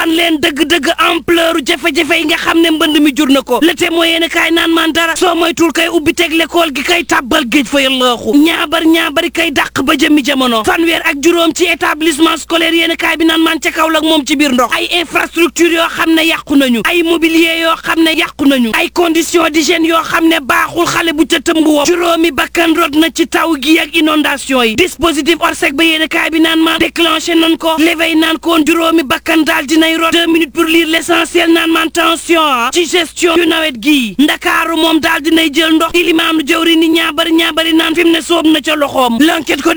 an leen dëgg-dëgg ampleur jafe-jafe yi nga xam ne mbënd mi jur na ko le témoin yéen kaay naan man dara soo moytul kay ubbi teg l'école gi kay tàbbal géej fa yallaaxu ñaabar ñaabari kay dàq ba jëmmi jamono fanweer ak juróom ci établissement scolaire yéen kaay bi naan man ca Kaolack moom ci biir ndox ay infrastructure yoo xam ne yàqu nañu ay mobilier yoo xam ne yàqu nañu ay conditions d'hygiène yoo xam ne baaxul xale bu ca tëmb woo juróomi bakkan rot na ci taw gi ak inondation yi dispositif orsec ba yéen kaay bi naan man déclenché nan ko l'éveil naan koon juróomi bakkan daal dinay rot deux minutes pour lire l'essentiel naan man tension ah ci gestion yu nawet gii ndakaaru moom daal dinay jël ndox ilimaanu jëwri ni ñaabari ñaabari naan fi mu ne soob na ca loxoom l'enquête ko